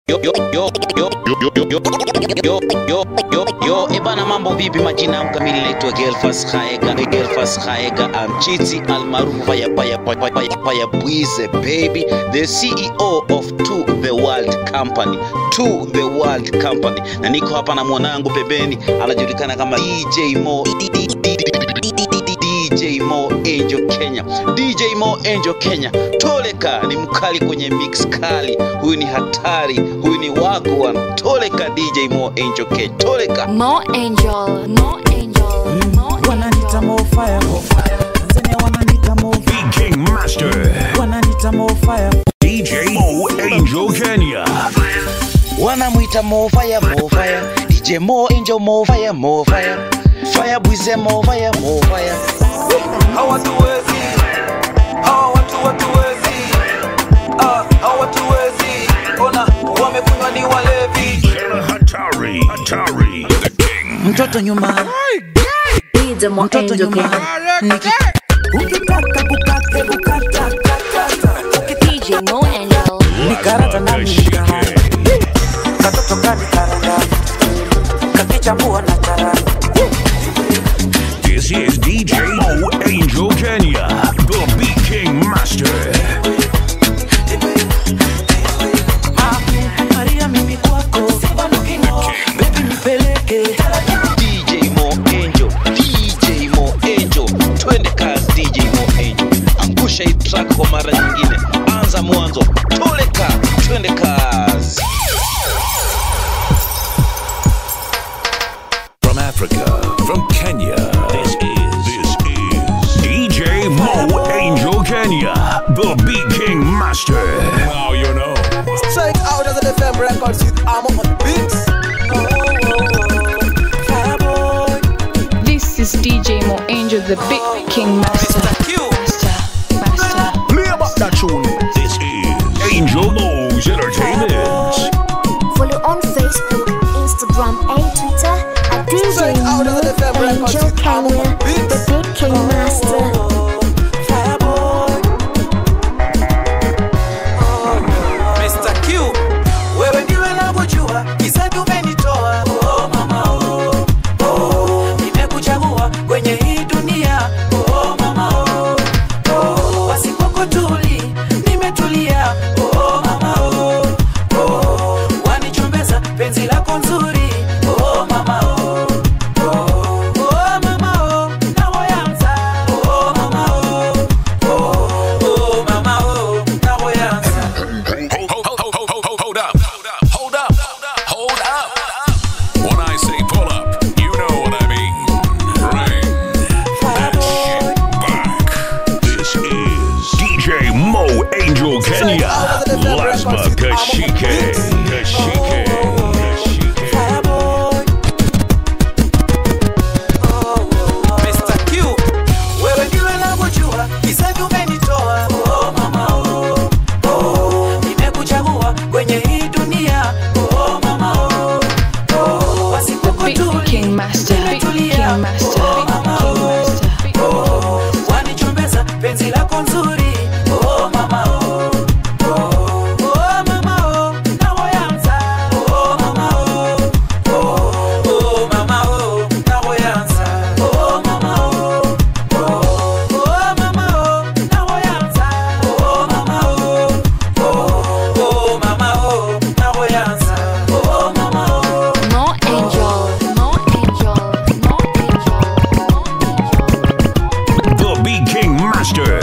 Yo, yo, yo, yo, yo, yo, yo, yo, yo, yo, yo, ebana mambo vipi? Majina yangu kamili naitwa Gelfas Khaega, Gelfas Khaega Amchiti almaarufu Paya Paya Paya Paya Paya Bwize baby, the CEO of To The World Company, To The World Company, na niko hapa na mwanangu pembeni anajulikana kama DJ Mo DJ Mo Angel Kenya, DJ Mo Angel Kenya, Toleka ni mkali kwenye mix kali, huyu ni hatari, huyu ni wagwan. Toleka DJ Mo Angel Kenya, Toleka. Mo Angel, Mo Angel, Mo wananita Angel. mo fire Tanzania wananita mo Big King Master, wananita mo fire DJ Mo Angel Kenya. wanamwita Mo Fire, Mo Fire, DJ Mo Angel, Mo Fire, Mo Fire, Fire Bwize, Mo Fire, Mo Fire. hawatuwezi hawa watu watuwezi Ah, hawatuwezi ona wamekunywa ni walevi Killer Hatari, Hatari, the King. mtoto nyuma DJ Mo mtoto Angel nyuma Kenya. Niki- ukitaka kukate kukata DJ Mo Angel. nikarata na mikara katoto kani karanga kakichambua na charanga This is DJ Mo Angel Kenya, the Big King Master. Maria mimi kwako baby nipeleke DJ Mo Angel, DJ Mo Angel, twende kazi DJ Mo Angel, angusha hii track kwa mara nyingine, anza mwanzo, toleka, twende kazi. From Africa, from Kenya, this is, this is DJ Mo Angel Kenya, the Big King Master. Now you know. straight out of the FM records with Amo on the beats This is DJ Mo Angel, the Big King Master. Q Master, Master. Play about that tune. This is Angel Mo's Entertainment. Follow on Facebook, Instagram, and Twitter at DJ Straight out of the FM Mo records Angel with Amo Kenya, on the beats the Big King Master. Mr. Q wewe ndiwe navyojua kisa tumenitoa oh, mama oh, oh, nimekuchagua kwenye hii dunia oh, mama oh, oh, wasipokotuli nimetulia oh, mama oh, oh, wanichombeza penzi lako nzuri oh, mama oh, oh, oh, mama oh, nawoyanza oh, mama oh, oh, oh, mama oh, nawoyanza Hold, hold, hold, hold, hold, hold up. Hold up. Hold up. When I say pull up, you know what I mean. Bring that shit back. This is DJ Mo Angel Kenya. Lasma Kashike. Kashike. Kashike. Mr. Q, wewe ndiwe navyojua kisa umenitoa oh, mama oh, oh, nimekuchagua kwenye hii dunia oh, mama oh, oh, The Big King Master, Big King Master, Big King Master. Big oh, wanichombeza penzi lako nzuri oh, mama oh, oh, oh, mama oh, nawoyanza oh, mama oh, oh, oh, mama oh, nawoyanza oh, mama oh, oh, oh, mama oh, nawoyanza oh, mama oh, oh, oh, mama oh, nawoyanza oh, mama oh. Mo Angel, Mo Angel, Mo Angel, Mo Angel. The Big King Master.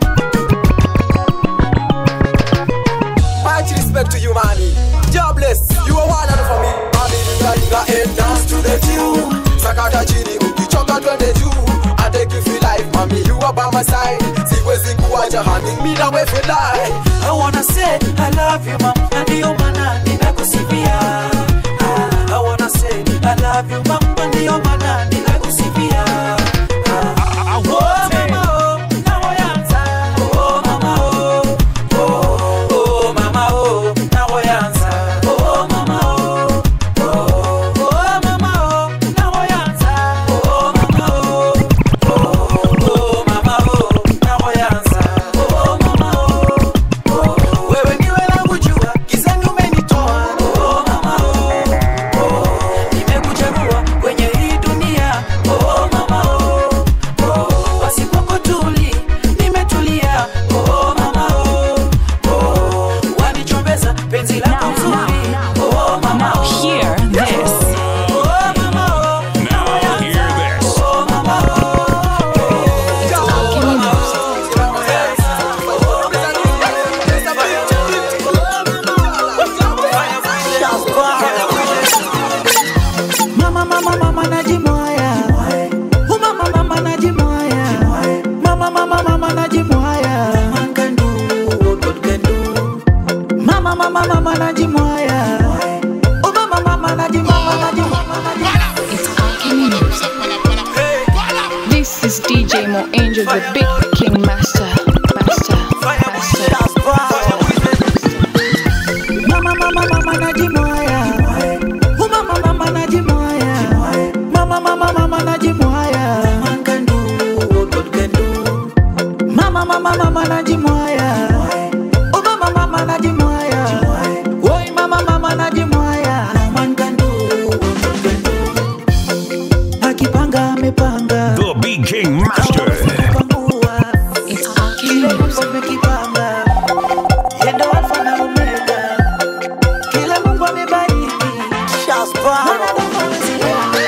Much respect to you, money. Jobless, you are one and for me. Mami, inga inga and dance to the tune. Sakata chini, ukichoka twende juu. I take you feel life, mami, you are by my side. Siwezi kuacha honey, me na we feel like. I wanna say I love you, mom, na ndio maana ninakusifia. Ah, I wanna say I love you, mom, na ndio maana ninakusifia. Ah, oh, mama, oh, nawoyanza. Oh, mama, oh, oh, oh, mama, oh, nawoyanza. Oh, mama, oh, oh, oh, mama, oh, nawoyanza. Oh, mama, oh, oh, oh, mama, oh, nawoyanza. Oh, mama, oh, oh, wewe ndiwe nakujua, gizani umenitoa. mama mama najimwaya Oh mama mama najimama najimama It's Alchemy Music. This is DJ Mo Angel, the Big King Master. Master. Master. Mama mama mama najimwaya Oh mama mama najimwaya Mama mama mama najimwaya Man can do what God can do Mama mama mama najimwaya Oh mama mama najimwaya Oi mama mama najimwaya No man can do what God can do Akipanga amepanga The Beat King Master. Kupangua It's Alchemy Kile Mungu Music. amekipanga Yeye ndo Alfa na Omega Kile Mungu amebariki Mwanadamu hawezi leo.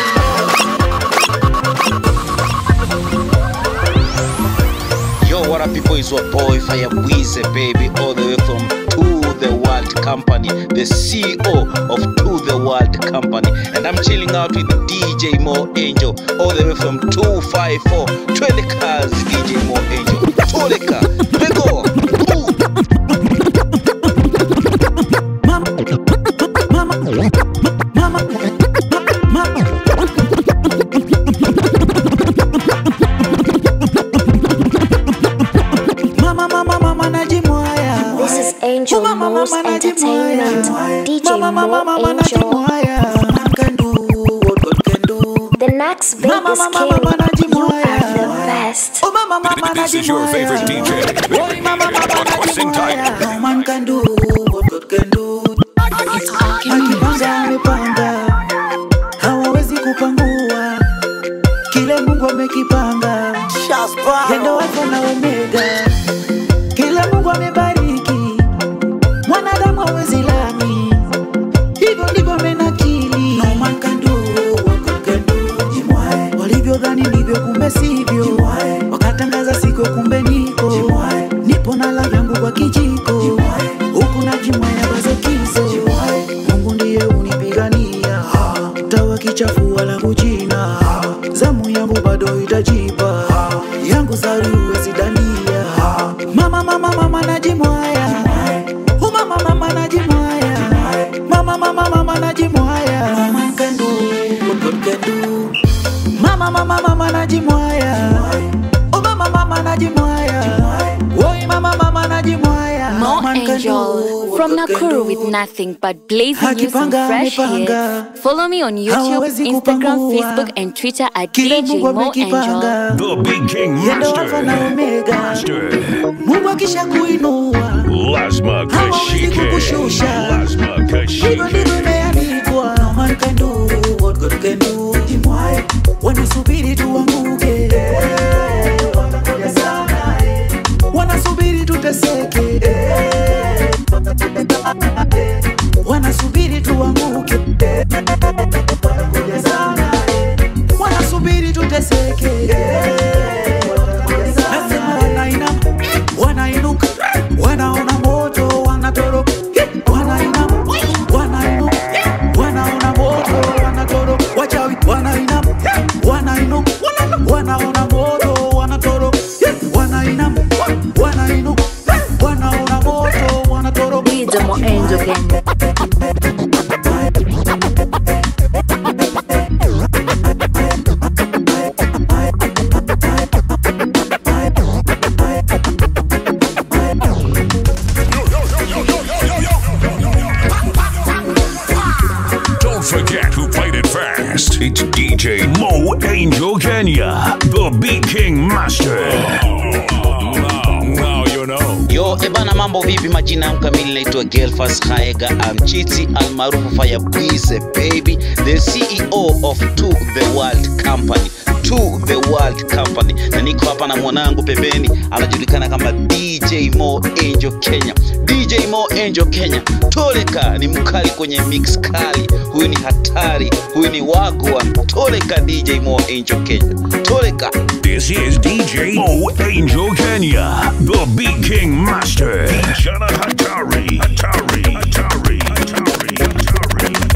Yo, what up, people? It's your boy Fire Weezy, baby, all the way from To the World Company, the CEO of To the World Company, and I'm chilling out with DJ Mo Angel, all the way from 254 20 cars. DJ Mo Angel, Toleka, Bego, Ooh. Mama, mama, mama, mama. Mama, mama, mama, najimwaya. This is Angel Mama, Mo's mama, Entertainment. najimwaya. DJ Mama, mama, Mo mama, Angel. najimwaya. Man can do what God can do. The next Vegas Mama, mama, King. mama, You najimwaya. are the best. Oh, mama, mama, This is your najimwaya. favorite DJ. Oi, mama, mama, Sing time. najimwaya. No man can do what God can do. It's Alchemy Music. akipanga amepanga hawawezi kupangua kile mungu amekipanga yendo alfa na omega kile mungu amebariki mwanadamu hawezi lami hivyo ndivyo amenakili no man can do what God can do. Jimwae. walivyodhani ndivyo kumbe sivyo wakatangaza siko kumbe niko nipo na la vyangu kwa kijiko huku na jimwaya bazokizo mungu ndiye unipigania tawa kichafua langu jina zamu yangu bado itajipa yangu sari uwezi dania mama mama mama najimwaya Oh, mama mama najimwaya mama mama mama najimwaya Mama can do what God can do. mama mama mama najimwaya Oh, mama mama najimwaya Oi mama mama najimwaya Mo Man can do Angel what from God can Nakuru do. with nothing but blazing you some Akipanga, fresh amepanga. hits. Follow me on YouTube, Hawawezi Instagram, kupangua. Facebook, and Twitter at Kile DJ Mungu Mo Angel. amekipanga The Beat King Yendo Alfa na Master. Omega Master. Mungu akisha kuinua Lazma Hawawezi Kashike. kukushusha. Lazma Hivyo ndivyo Kashike. imeandikwa No man can do what God can do Jimwae Wanasubiri tuanguke Watakuja sana Wanasubiri tuteseke Wanasubiri tuanguke Watakuja sana Wanasubiri tuteseke Nasema wanainama Wanainuka Wanaona moto Wanatoroka Wanainama Wanainuka Wanaona moto Wanatoroka Wachawi Wanainama Wanainuka Wanaona moto Wanatoroka Wanainama Wanainuka Wanaona moto Wanatoroka DJ Mo Angel again. Don't forget who played it fast. It's DJ Mo Angel Kenya, the Beat King Master. Now, now you know. Yo, ebana mambo vipi? Majina yangu kamili naitwa Gelfas Haega Amchiti almaarufu Fire Bwize baby, the CEO of To The World Company. To The World Company, na niko hapa na mwanangu pembeni, anajulikana kama DJ Mo Angel Kenya. DJ Mo Angel Kenya, Toleka ni mkali kwenye mix kali, huyu ni hatari, huyu ni wagwan. Toleka DJ Mo Angel Kenya, Toleka. This is DJ Mo Angel Kenya, the Beat King Master. Jana Hatari. Hatari. Hatari. Hatari. Hatari. Hatari. Hatari.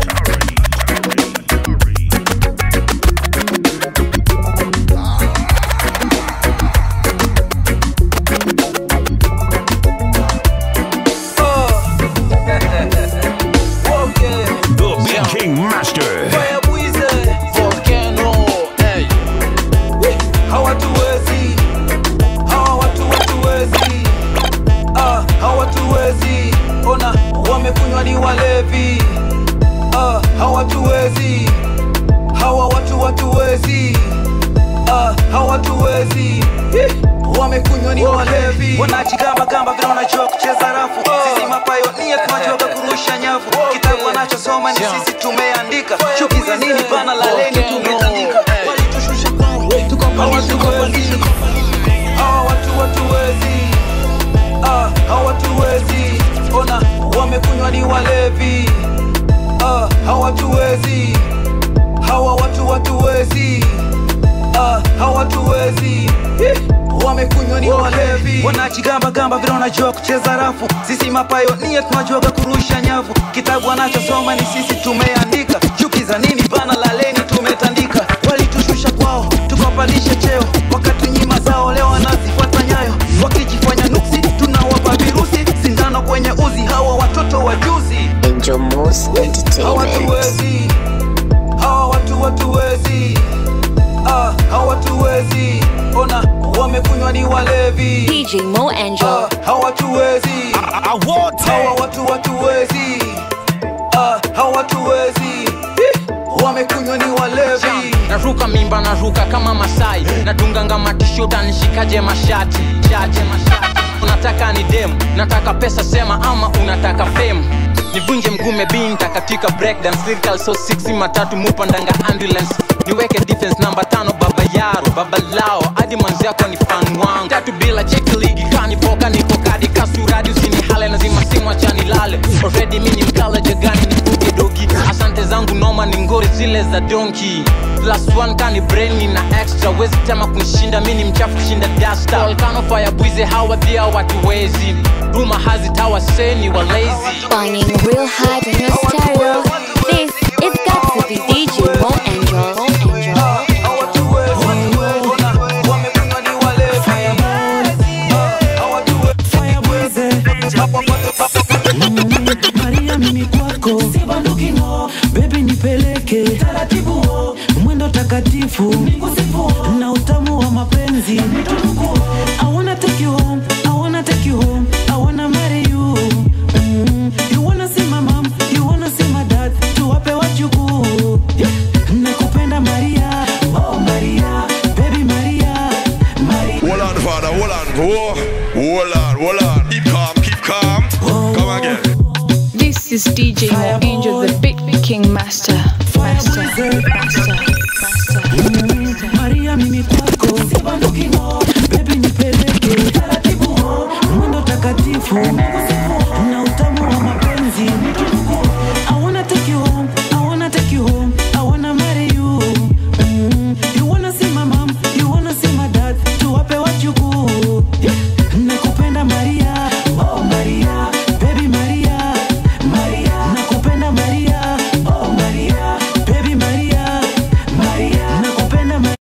rafu kitabu anachosoma ni sisi tumeandika chuki za nini bana laleni tumetandika walitushusha kwao tukapandisha hawa watu watuwezi ah, hawa watuwezi ona wamekunywa ni walevi ah, hawa watuwezi hawa watu watuwezi ah, hawatuwezi Eh, wamekunywa ni walevi wanajigamba gamba vile wanajua kucheza rafu sisi mapayonia tunajuaga kurusha nyavu kitabu anachosoma ni sisi tumeandika chuki za nini bana laleni tumetandika walitushusha kwao tukawapandisha cheo wakati nyima zao leo wanazifuata nyayo wakijifanya nuksi tunawapa virusi sindano kwenye uzi hawa watoto wajuzi Angel Moose Entertainment. hawatuwezi hawa watu watuwezi ah, hawatuwezi ona wamekunywa ni walevi DJ Mo Angel. ah, hawatuwezi hawa watu watuwezi ah, hawatuwezi Ih, wamekunywa ni walevi naruka mimba naruka kama masai nadunganga matishuta nishikaje mashati chache mashati unataka ni dem nataka pesa sema ama unataka fame nivunje mgume binta katika breakdance lyrical so 6 matatu mupandanga ambulance niweke defense namba tano baba yaro baba lao hadi manzi yako ni fan wangu tatu bila cheki ligi kanipoka nipokadi kasuradi usini hale nazima simu achani lale already mini mkala jagani nifuge dogi asante zangu noma ni ngori zile za donki plus one kani brain na extra wezi tema kunishinda mini mchafu kushinda dasta volcano fire bwize hawa dhia watu wezi ruma hazitawa seni wa lazy Banging real hard in your stereo. This is got to be DJ Mo Angel. Mo Angel. hawatuwezi ona wamekunywa ni walevi Ah, hawatuwezi Maria mimi kwako bebi nipeleke taratibu mwendo takatifu na utamu wa mapenzi I wanna take you home, I wanna take you home, I wanna marry you mm. You wanna see my mom, you wanna see my dad tuwape wajukuu nakupenda Maria, oh Maria, baby Maria, Maria Hold on, father, hold on. Whoa. Hold on, hold on. Keep calm, keep calm. Come again. This is DJ Mo Angel, the Big King Master. Master. Master. Master. Maria mimi kwako bebi nipeleke taratibu mwendo takatifu na utamu wa mapenzi I wanna take you home, I wanna take you home, I wanna marry you mm. You wanna see my mom, you wanna see my dad tuwape wajukuu nakupenda Maria, oh Maria, baby Maria, Maria nakupenda Maria, oh Maria, baby Maria, Maria nakupenda Maria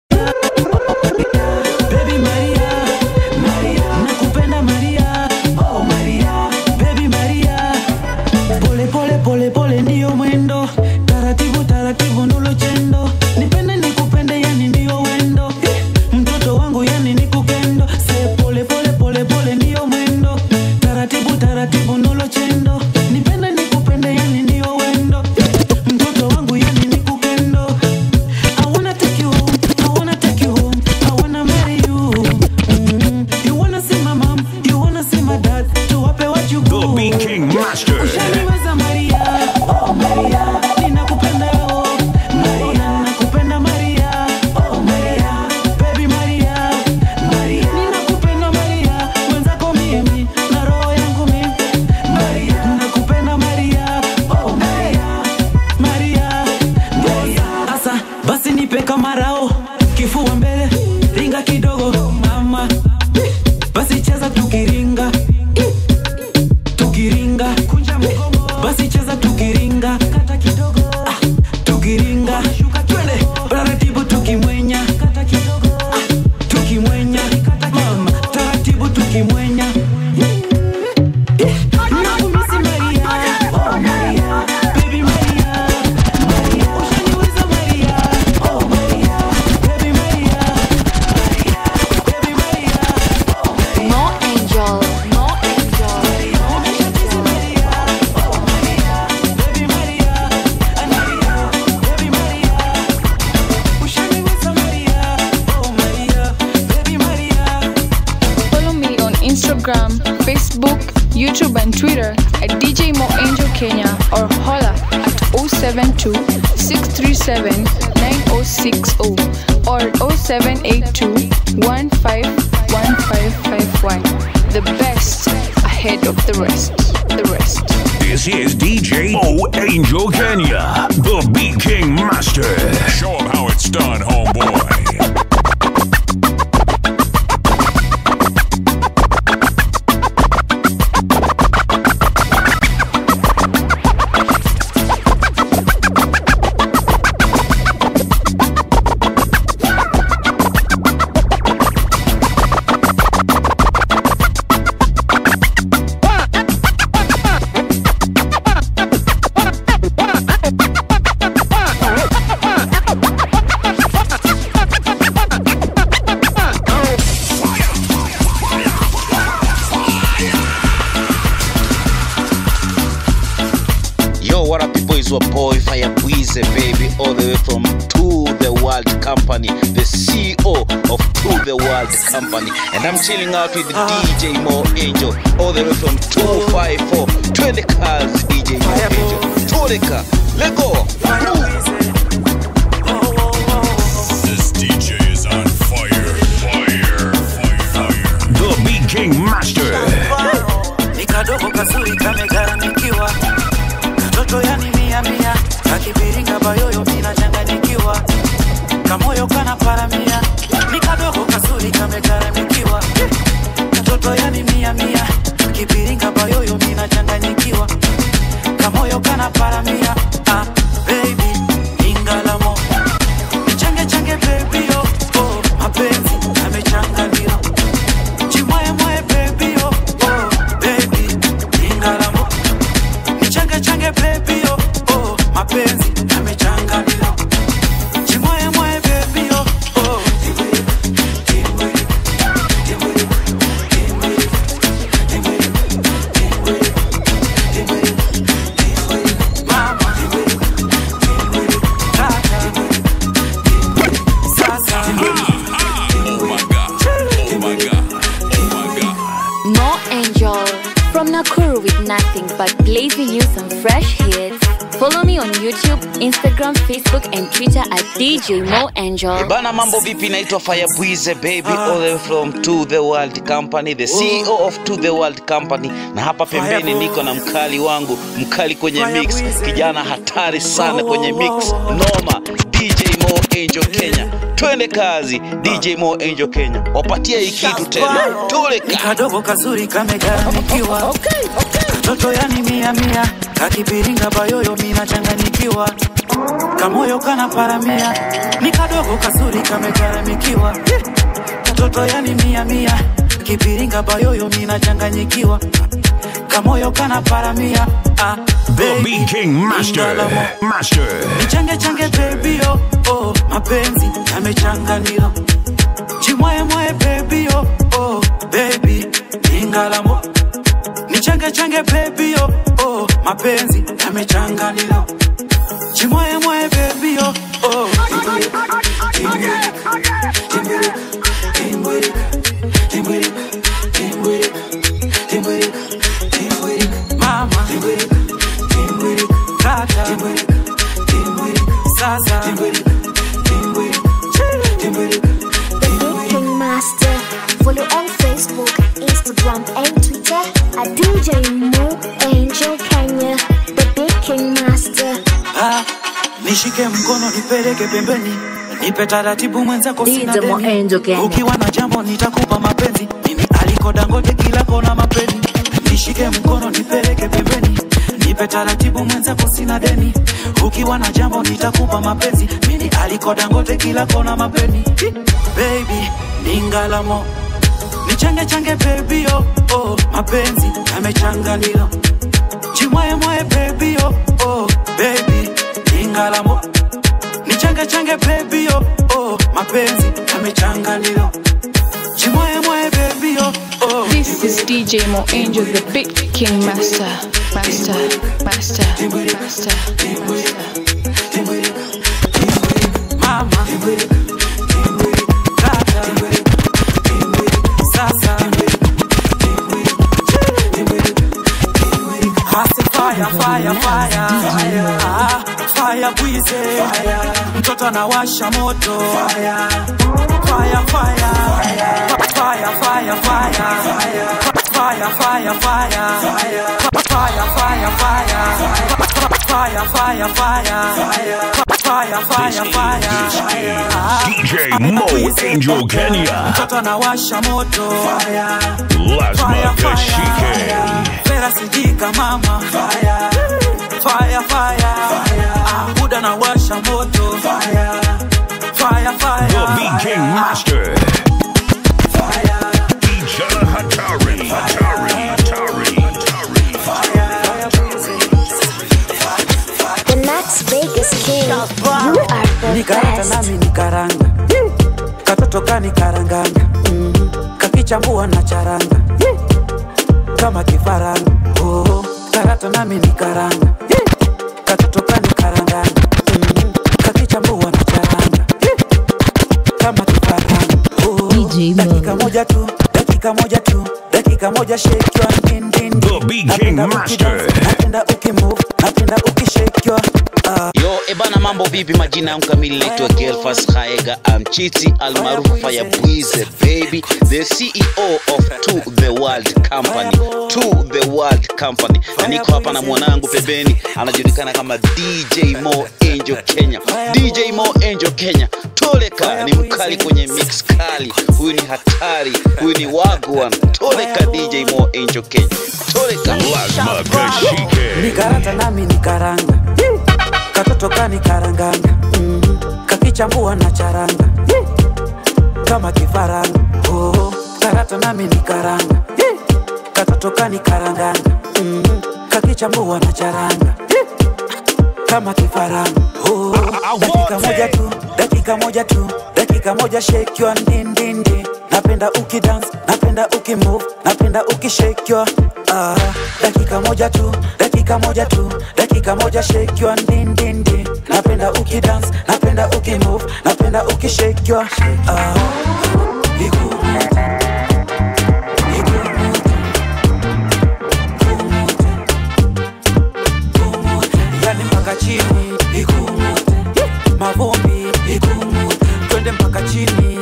Baby Maria, Maria, nakupenda Maria, oh Maria, baby Maria. Pole pole pole pole ndio mwendo, taratibu taratibu ndolo chendo. Nipende nikupende yani ndio wendo. Eh, Mtoto wangu yani nikupendo. Se pole pole pole pole ndio mwendo, taratibu taratibu ndolo chendo. Nipende nikupende yani ndio wendo. Eh, Mtoto wangu yani nikupendo. I wanna take you home, I wanna take you home, I wanna marry you. Mm. You wanna see my mom, you wanna see my dad, tuwape wajukuu. The Beat King Master. Ushaniweza Maria, oh Maria, ninakupenda oh Maria, nakupenda Maria, oh Maria, baby Maria, Maria, ninakupenda Maria, mwenzako mimi na roho yangu mimi, Maria, nakupenda Maria, oh Maria, Maria, Maria. Asa basi nipe kamarao, kifua mbele, ringa kidogo mama, basi cheza tukiringa tukiringa basi cheza tukiringa Ah, tukiringa twende taratibu tukimwenya Ah, tukimwenya mama taratibu tukimwenya Nakumisi Maria, oh Maria, baby Maria, Maria, ushaniweza Maria, oh Maria, baby Maria, Maria, baby Maria, oh Maria. Mo Angel. Mo Angel. Follow me on Instagram, Facebook, YouTube, and Twitter at DJ Mo Angel Kenya or 072 637 9060 or 0782 151551. The best ahead of the rest. The rest. This is DJ O Angel Kenya, the Beat King Master. Show 'em how it's done, homeboy. Yo, what up, people? It's your boy Fire Breeze, baby, all the way from To the World Company, the CEO of To the World Company. And I'm chilling out with DJ Mo Angel, all the way from 254 20 cars, DJ Mo Angel. Tolika, let go. This DJ is on fire. Fire. Fire. The Beat King Master. ni kadogo kazuri kamegaramikiwa katoto yani mia mia kakibiringa bayoyo minachanganyikiwa kamoyo kana paramia ni kadogo kazuri kamegaramikiwa katoto yani mia mia kibiringa bayoyo minachanganyikiwa kamoyo kana paramia ah, baby ingalamo nichange change baby oh, oh, mapenzi amechanganiwa chimwemwe baby oh, oh, baby ingalamo nichange change baby oh, oh, mapenzi amechanganiwa chimwemwe baby oh, oh. More Angel from Nakuru with nothing but blazing you some fresh hits. Follow me on YouTube, Instagram, Facebook, and Twitter at DJ Mo Angel. Bana, mambo vipi? Naitwa Fire Breeze, baby, all the way from To the World Company, the CEO of To the World Company. Na hapa pembeni niko na mkali wangu, mkali kwenye mix, kijana hatari sana kwenye mix, noma, DJ Mo Angel Kenya. Twende kazi, DJ Mo Angel Kenya, wapatie hii kitu tena, tule ni kadogo kazuri kamegaramikiwa katoto yani mia mia kakibiringa bayoyo minachanganyikiwa kamoyo kana paramia ni kadogo kazuri kamegaramikiwa katoto yani mia mia kibiringa bayoyo minachanganyikiwa kamoyo kana paramia ah, The Beat King Master. Master. Nichange change baby oh, oh, mapenzi yamechanganio chimwemwe baby oh, oh, baby ingalamo nichange change baby oh, oh, mapenzi yamechanganio chimwemwe baby oh, oh. Mama Kaka Sasa King Master. Follow on Facebook, Instagram, and Twitter at DJ Mo Angel Kenya, the Big King Master. ah, nishike mkono nipeleke pembeni nipe taratibu mwenzako sina DJ Mo deni. Angel Kenya. ukiwa na jambo nitakupa mapenzi mimi aliko dangote kila kona mapeni nishike mkono nipeleke pembeni nipe taratibu mwenzako sina deni ukiwa na jambo nitakupa mapenzi mimi aliko dangote kila kona mapeni Hi, baby ningalamo nichange change baby oh, oh, mapenzi yamechanganilo chimwemwe baby oh, oh, baby ingalamo nichange change baby oh, oh, mapenzi yamechanganilo chimwemwe baby oh, oh. This is DJ Mo Angel, the Big King Master. Master. Master. Master. mama Kaka. Sasa. I say fire, fire, fire. Ah, fire bwize mtoto anawasha moto fire fire fire fire fire fire fire fire fire fire fire fire fire fire fire fire fire Ah, DJ Mo Angel Kenya. mtoto anawasha moto Lazima kashike. fera sijika mama fire fire fire Ah, buda anawasha moto fire fire fire The Beat King Master. Ijana Hatari. Hatari. Hatari. The Las Vegas King. You are the nikarata best. nami nikaranga katoto kanikaranganga Mhm. kakichambua na charanga kama kifaranga oh, karata nami nikaranga katoto kanikaranganga Mhm. kakichambua na charanga kama kifaranga oh, dakika moja tu dakika moja tu dakika moja shake your din din The Beat King Master. napenda ukimove napenda ukishake your ah Yo, ebana mambo vipi? Majina yangu kamili naitwa Gelfas Haega Amchiti almaarufu Fire Bwize baby, the CEO of To The World Company. To The World Company. Na niko hapa na mwanangu pembeni anajulikana kama DJ Mo Angel Kenya. DJ Mo Angel Kenya. Toleka ni mkali kwenye mix kali. Huyu ni hatari. Huyu ni wagwan. Toleka DJ Mo Angel Kenya. Toleka. Lazima kashike. nikarata nami nikaranga katoto kanikaranganga Mhm. kakichambua na charanga kama kifaranga oh, karata nami nikaranga katoto kanikaranganga Mhm. kakichambua na charanga kama kifaranga oh, dakika moja tu dakika moja tu dakika moja shake your din din din napenda ukidance napenda ukimove napenda ukishake your ah, dakika moja tu dakika moja tu dakika moja shake your din din din napenda ukidance napenda ukimove napenda ukishake your ah, ikumute, ikumute, kumute, yani mpaka chini ikumute, mavumbi ikumute, twende mpaka chini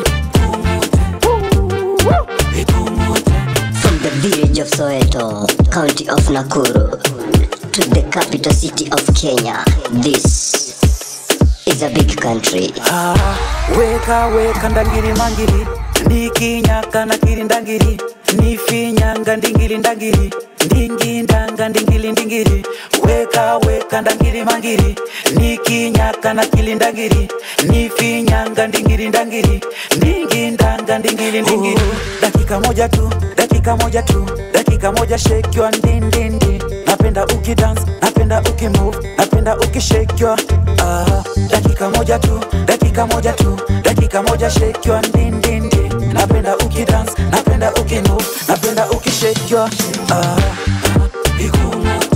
From the village of Soweto, county of Nakuru, to the capital city of Kenya, this is a big country. Ah, weka weka ndangiri mangiri nikinyaka na kiri ndangiri nifinyanga ndingili ndangiri ndingi ndanga ndingili ndingiri weka weka ndangiri mangiri nikinyaka na kili ndangiri nifinyanga ndingili ndangiri ndingi ndanga ndingili ndingiri dakika moja tu dakika moja tu dakika moja shake your ndindindi napenda ukidance napenda ukimove napenda ukishake your ah, dakika moja tu dakika moja tu dakika moja shake your ndindindi napenda ukidance napenda ukimove napenda ukishake your ah, ikumute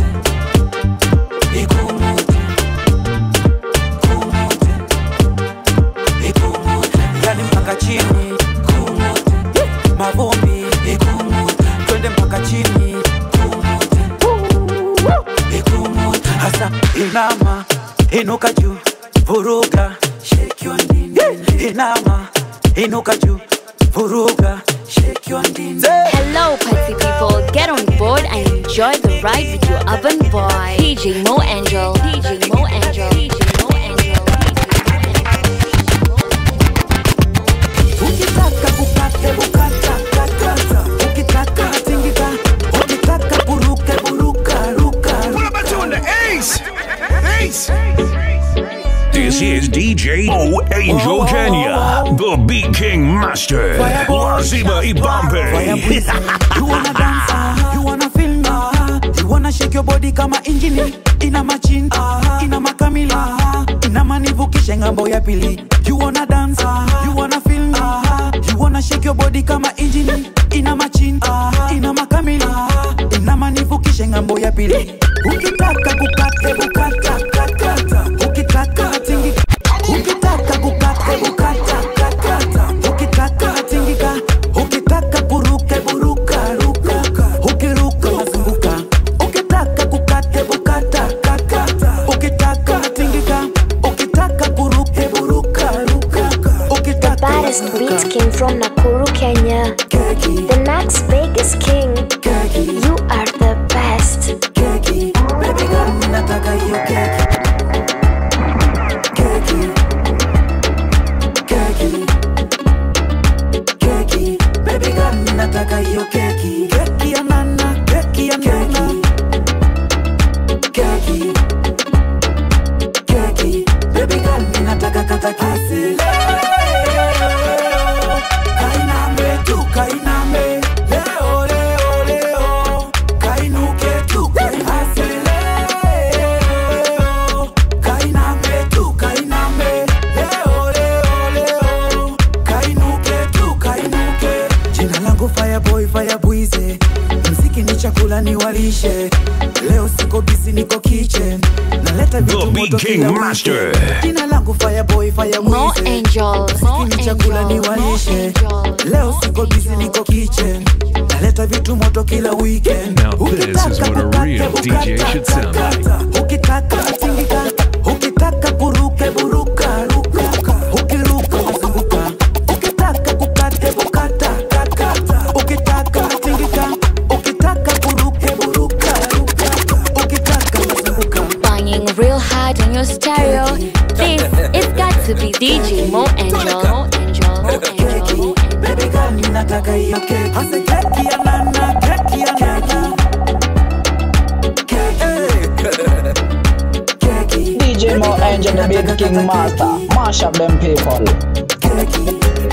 ikumute kumute ikumute yani mpaka chini kumute mavumbi ikumute twende mpaka chini kumute ikumute hasa inama inuka juu vuruga shake your ndindi inama inuka juu vuruga shake your ndindi Hello, party people. Get on board and enjoy the ride with your urban boy, DJ Mo Angel. DJ Mo Angel. DJ Mo Angel. ukitaka kukate bukata kakata ukitaka tingika ukitaka buruke buruka ruka This is DJ O Angel Kenya, the Beat King Master. Lazima Ibambe. you wanna dance uh, you wanna feel uh, you wanna shake your body kama injini ina machin uh, ina makamila uh, ina manivukishe ngambo ya pili you wanna dance uh, you wanna feel uh, you wanna shake your body kama injini ina machin uh, ina makamila uh, ina manivukishe ngambo ya pili ukitaka kukate bukata kakata ukitaka tingi ukitaka kukate bukata kakata ukitaka tingika ukitaka buruke buruka ruka ukiruka unazunguka ukitaka kukate bukata kakata from Nakuru, Kenya. The next biggest king. You are the best. Baby girl, mimi nataka hiyo keki. Keki. Keki. Keki. Baby girl, mimi nataka hiyo keki. Keki ya nana, keki ya nana. Keki. Keki. Baby girl, mimi nataka kata keki. Kainame tu, kainame. Leo, leo, leo. Kainuke tu, kainase. Leo. Kainame tu, kainame. Leo, leo, leo. Kainuke tu, kainuke. Jina langu Fireboy, Firebwize. Mziki ni chakula ni walishe. Leo siko busy, niko kitchen. Naleta vitu The moto Beat King kila Master. weekend. Jina langu Fireboy, Firebwize. More angel, more Mziki ni chakula ni angel, more walishe. angel. Leo siko busy, niko kitchen. Naleta vitu moto kila weekend. Now this is what a real DJ should sound like. Ukitaka tingika, ukitaka kuruke buruka, ruka, ukiruka mazunguka, ukitaka kukate bukata, kata, ukitaka tingika, ukitaka kuruke buruka, ruka, ukitaka mazunguka. Banging real hard on your stereo. This it's got to be DJ Mo Angel. Mo Angel. Mo Angel. Mo Baby girl, mimi nataka hiyo keki. Hasa keki ya nana, keki ya nana. Keki. DJ Mo Angel, the Big King Master. Mash up them people.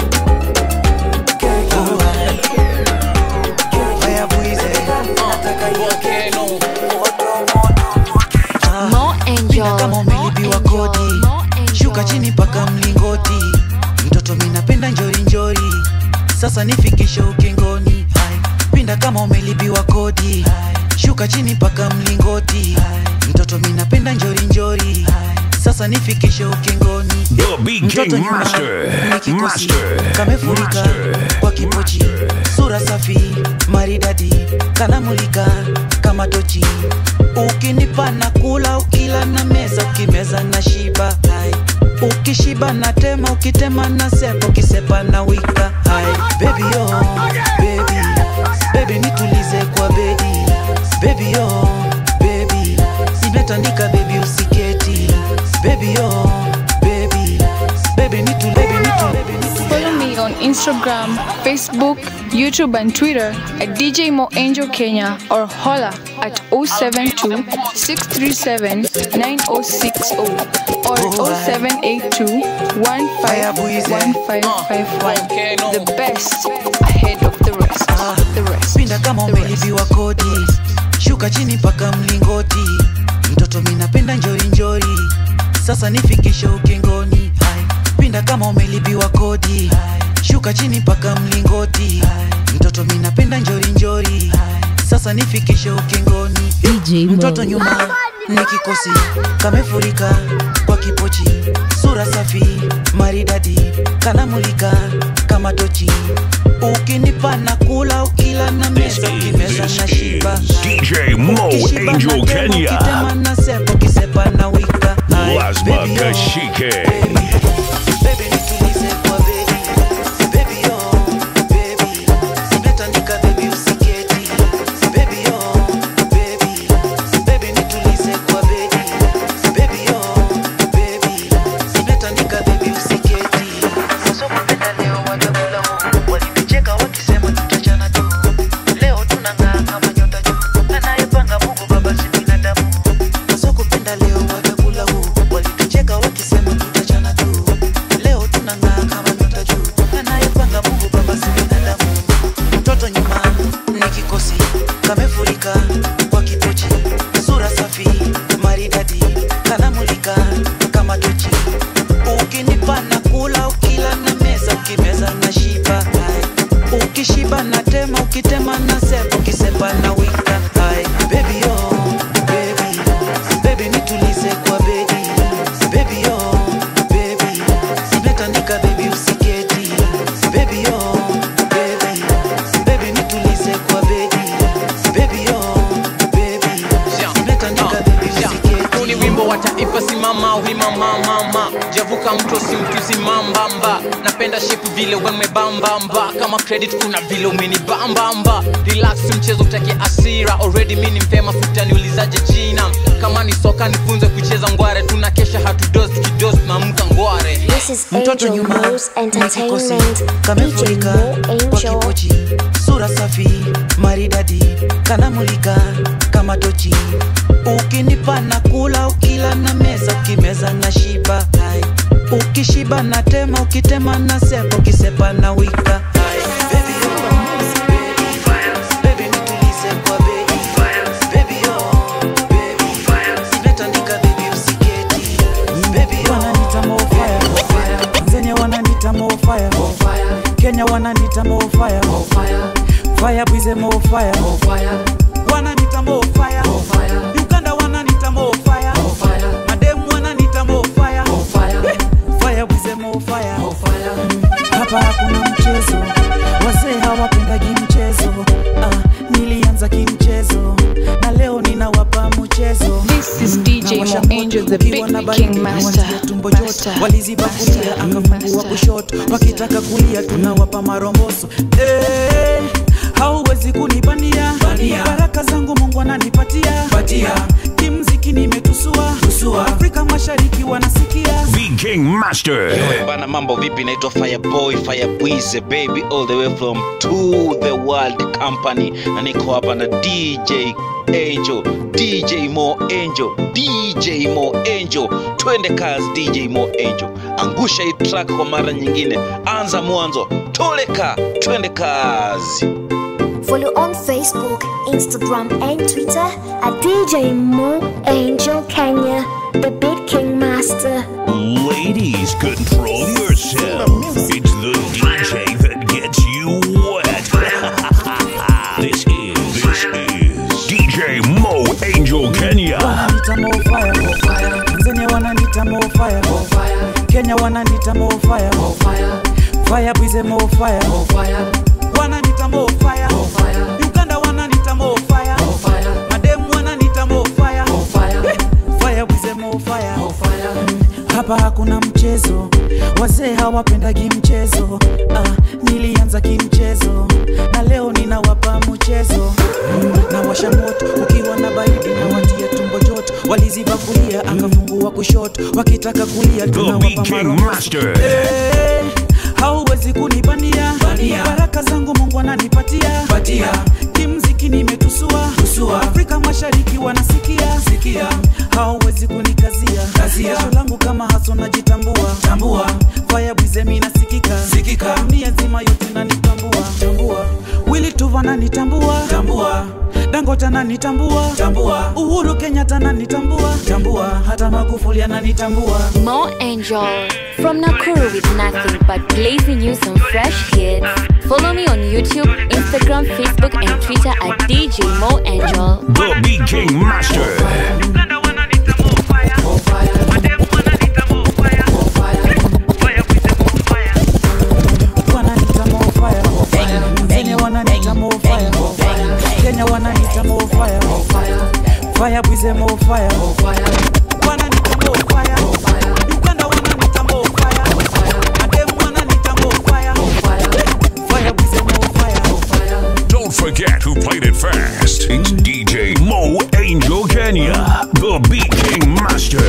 Mo Angel. kama umelipiwa kodi shuka chini mpaka mlingoti mtoto minapenda njori njori sasa nifikishe ukingoni Hai. pinda kama umelipiwa kodi shuka chini mpaka mlingoti mtoto minapenda njori njori sasa nifikishe ukingoni The Beat Mtoto King nyuma, Master. ni kikosi, Master. kamefurika Master. kwa kipochi sura safi maridadi kanamulika kama tochi ukinipa na kula ukila na meza ukimeza na shiba hai ukishiba na tema ukitema na sepa ukisepa na wika hai baby yo baby baby nitulize kwa bedi baby yo baby simetandika baby usiketi baby yo baby baby nitu baby nitu baby nitu Follow me on Instagram, Facebook, YouTube, and Twitter at DJ Mo Angel Kenya or holla at 072 637 9060 or 0782 151551. The best ahead of the rest. The rest. pinda kama umelipiwa kodi shuka chini mpaka mlingoti mtoto minapenda njori njori sasa nifikishe ukingoni Hai. pinda kama umelipiwa kodi shuka chini mpaka mlingoti mtoto minapenda njori njori sasa nifikishe ukingoni mtoto nyuma ni kikosi kamefurika kwa kipochi sura safi maridadi kanamulika kama tochi ukinipa na kula ukila na meza ukimeza na shiba DJ Mo Ukishiba Angel na tema, Kenya. ukitema na sepa ukisepa na wika Hai, Lazma baby, yo. Kashike. Baby, nitulize kwa bedi. Baby, yo, baby. Simetandika, baby, usiketi. Baby, yo, baby. Baby, nitulize kwa bedi. Baby, yo, baby. Simetandika, baby, usiketi. Sasa kupenda leo watakula huu. Walinicheka wakisema tutachana tu. Leo tunang'aa kama nyota juu. Anayepanga Mungu Baba si binadamu. Sasa kupenda leo watakula huu. Walitucheka wakisema tutachana tu. Leo tunang'aa kama nyota juu. Anayepanga Mungu Baba si binadamu. Mtoto nyuma ni kikosi kamefurika kwa kipochi, sura safi maridadi, kanamulika kama tochi. Ukinipa na kula, ukila na meza, ukimeza na shiba. Hai. Ukishiba na tema, ukitema na sepa, ukisepa na wika. Hai. Baby yo, baby, baby nitulize kwa bedi. Baby yo, baby, simetandika baby usiketi. Baby yo, baby, baby nitulize kwa bedi. Baby yo, baby, simetandika baby usiketi. huu ni wimbo wa taifa basi mama wima mama javuka mto si mtuzi mambamba napenda shepu vile wemebambamba kama credit kuna vile umeni bambamba relax mchezo utake asira already mi ni mpema futa niulizaje jina kama ni soka nifunze kucheza ngware tunakesha hatudos tukidos tunamka ngware This is mtoto Angel nyuma Rose na kikosi Entertainment. DJ kamefurika Mo kwa Angel. kipochi sura safi maridadi kanamulika kama tochi ukinipa na kula ukila na meza ukimeza na shiba hai ukishiba na tema ukitema na sepa ukisepa na wika hai Baby, oh, baby, nitulize kwa baby. Baby, oh, baby. Nimetandika, baby, usiketi. Baby, oh, wananita more fire. Tanzania wananita more fire. Kenya wananita more fire. Fire breeze more fire. Wananita more fire. Uganda wananita more fire. Madem wananita more fire. Fire breeze more fire. Hapa hakuna mchezo, wazee hawapendagi mchezo. Ah, nilianza kimchezo na leo ninawapa mchezo. This is DJ Mo Angel, the big king master. tumbo joto waliziba kulia akafungua kushoto wakitaka kulia tunawapa maromboso Eh, hauwezi kunibania baraka zangu mungu ananipatia kimziki nimetusua afrika mashariki wanasikia The King Master. Yo, bana mambo vipi naitwa fireboy firebwize baby all the way from to the world company na niko hapa na dj angel dj mo angel dj mo angel twende kazi dj mo angel angusha hii track kwa mara nyingine anza mwanzo toleka twende kazi Follow on Facebook, Instagram, and Twitter at DJ Mo Angel Kenya, the Big King Master. Ladies, control yourself. It's the DJ that gets you wet. this is this is DJ Mo Angel Kenya. wananita more fire. Tanzania wananita more fire. Kenya wananita more fire. Fire breeze more fire. Wananita more fire. Uganda wananita more fire. Madem wananita more fire. Fire breeze more fire. Hapa hakuna mchezo, wazee hawapendagi mchezo. Ah, nilianza kimchezo na leo ninawapa mchezo. Nawasha moto ukiwa na baridi na watia tumbo joto, waliziba kulia akafungua kushoto, wakitaka kulia The tunawapa Beat King maromboso. Master. Eh, hauwezi kunibania baraka zangu mungu ananipatia kimziki nimetusua afrika mashariki wanasikia sikia hauwezi kunikazia jasho langu kama haso najitambua tambua faya bwizemi nasikika sikika dunia nzima yote nanitambua tambua wili tuva nanitambua tambua dangota nanitambua tambua uhuru kenyatta nanitambua tambua hata magufuli ananitambua Mo Angel from Nakuru with nothing but blazing you some fresh hits. Follow me on YouTube, Instagram, Facebook, and Twitter at DJ Mo Angel. The Beat King Master. wananita more fire. Tanzania wananita more fire. Kenya wananita more fire. Fire breeze more fire. Wananita more fire. Uganda wananita more fire. Madem wananita more fire. Fire breeze more fire. Don't forget who played it fast. It's DJ Mo Angel Kenya. The Beat King Master.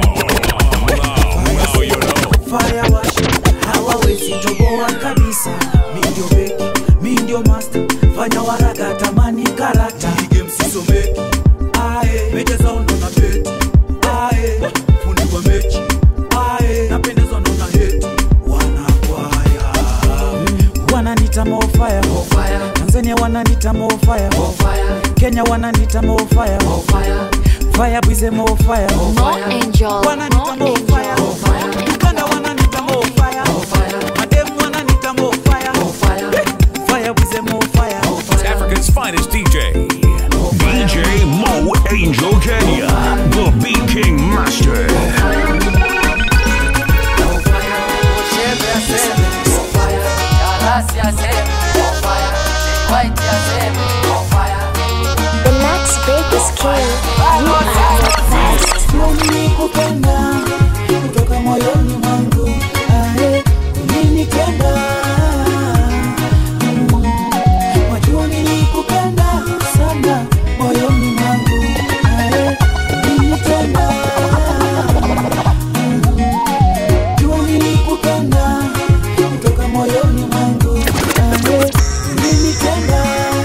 Fire wash. Hawawezi toboa kabisa. Mi ndio beki, mi ndio master. Fanya waraga tamani karata. Ige msisomeki. Ae, meja zao ndo na beti. Ae, fundi wa mechi. Ae, napendezwa ndo na heti. Wanakwaya. Wananita more fire. Tanzania wananita more fire. Kenya wananita more fire. Fire breeze more fire. Mo Angel, Wananita Mo more Angel. fire. Uganda wananita more fire. Madem wananita more fire. Fire breeze more fire. It's Africa's finest DJ. DJ Mo Angel Kenya. The Beat King Master. The next biggest king, you are the best. nilikupenda kutoka moyoni mwangu ae ulinipenda Mm. wajua nilikupenda sana moyoni mwangu ae ulinipenda Mm. jua nilikupenda kutoka moyoni mwangu ae ulinipenda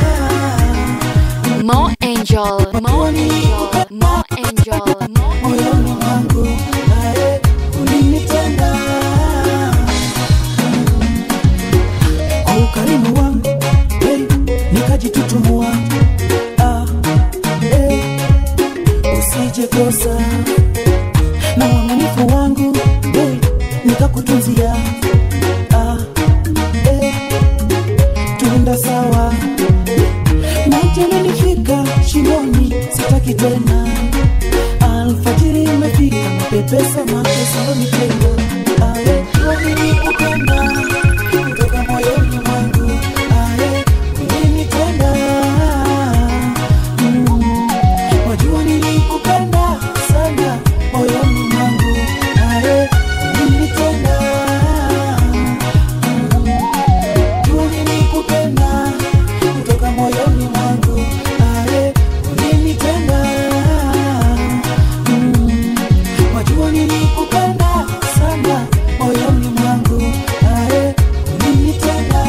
Mo Angel, Mo Angel, Mo Angel, Mo moyoni mwangu ae ulinipenda kwa ukarimu wangu hey, nikajitutumua ah, hey, usije kosa na uaminifu wangu hey, nikakutunzia ah, hey, tuenda sawa maji yamenifika shingoni sitaki tena alfajiri imefika mapepesa makesalonitenda aye waninipenda kutoka moyoni mwangu aye ulinitenda Mm. wajua nilikupenda sana moyoni mwangu aye ulinitenda Mm. jua nilikupenda kutoka moyoni mwangu aye ulinitenda Mm. wajua nilikupenda sana moyoni mwangu aye ulinitenda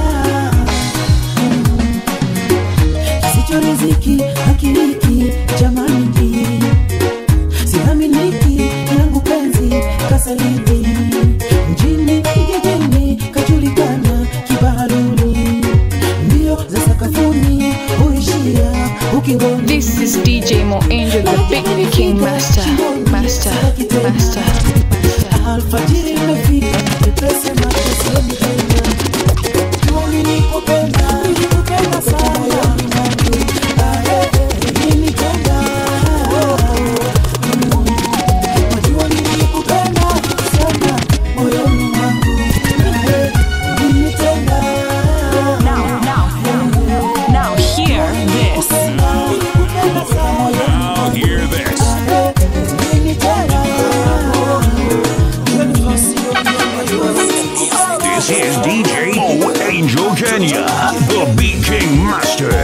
Mm. kisicho riziki hakiliki jamani siaminiki langu penzi kasaliti mjini kijijini kajulikana kibaharuni mbio za sakafuni huishia ukingoni This is DJ Mo Angel, the Big King Master, Master, Master. alfajiri imefika pepese makesioni tena Jua nilikupenda nilikupenda sana moyoni mwangu ae ulinipenda Mm. Wajua nilikupenda sana moyoni mwangu ae ulinipenda Now, now, now hear this. Now hear this. This is DJ Mo Angel Kenya, the Beat King Master.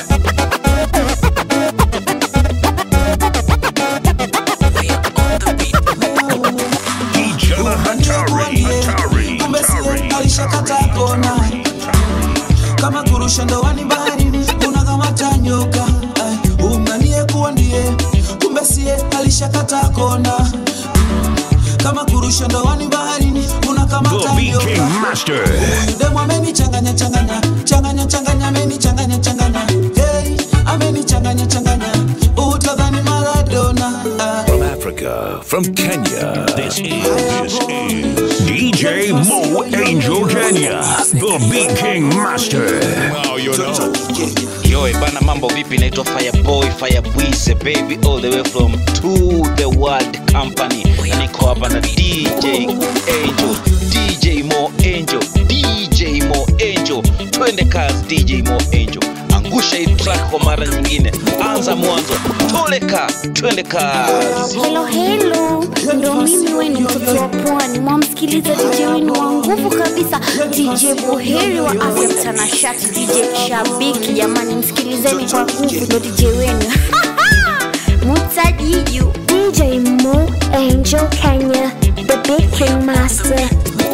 Ijala Hatari, Hatari, kumbe Hatari, sie alishakata kona kama kurusha ndoani baharini unakamata nyoka Ai, umdhanie kuwa ndiye kumbe sie alishakata kona kama kurusha ndoani baharini the unakamata Beat King nyoka Master. demu amenichanganya changanya changanya changanya amenichanganya changanya hey, amenichanganya changanya utadhani maradona ah. From Africa, from Kenya, this is, this is DJ Mo Angel Kenya, the Beat King Master. Now you know. Yo, bana mambo vipi? Naitwa Fireboy, Firebwize baby all the way from to the world company. Na niko hapa na DJ Angel, DJ Mo Angel, DJ Mo Angel. Twende kazi DJ Mo Angel. Angusha hii track kwa mara nyingine. Anza mwanzo. Toleka, twende kazi. Hello hello, ndo mimi weni mtoto wa pwani, mwamsikiliza DJ wenu wa nguvu kabisa, DJ Buheri wa afya mtanashati, DJ Shabiki. Jamani, msikilizeni kwa nguvu, ndo DJ wenu Mutajiju, DJ Mo Angel Kenya, the big king master.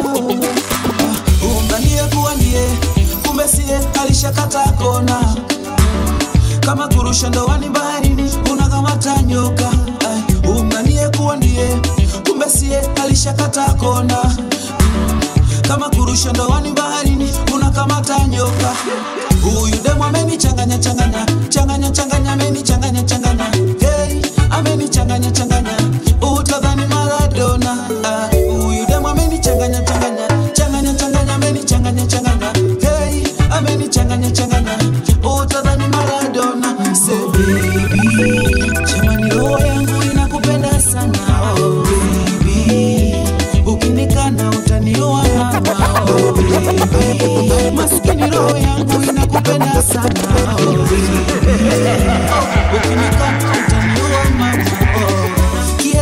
umdhanie kuwa ndiye kumbe sie alishakata kona kama kurusha ndoani baharini unakamata nyoka Ai, umdhanie kuwa ndiye kumbe sie alishakata kona kama kurusha ndoani baharini unakamata nyoka huyu demu amenichanganya changanya changanya changanya amenichanganya changanya hey, amenichanganya changanya utadhani maradona Ah, huyu demu amenichanganya changanya changanya changanya amenichanganya changanya hey, amenichanganya changanya utadhani maradona Say, baby, jamani roho yangu inakupenda sana oh, baby ukinikana utaniua mama oh, baby maskini roho yangu inakupenda sana oh, baby ukinikana utaniua mama oh,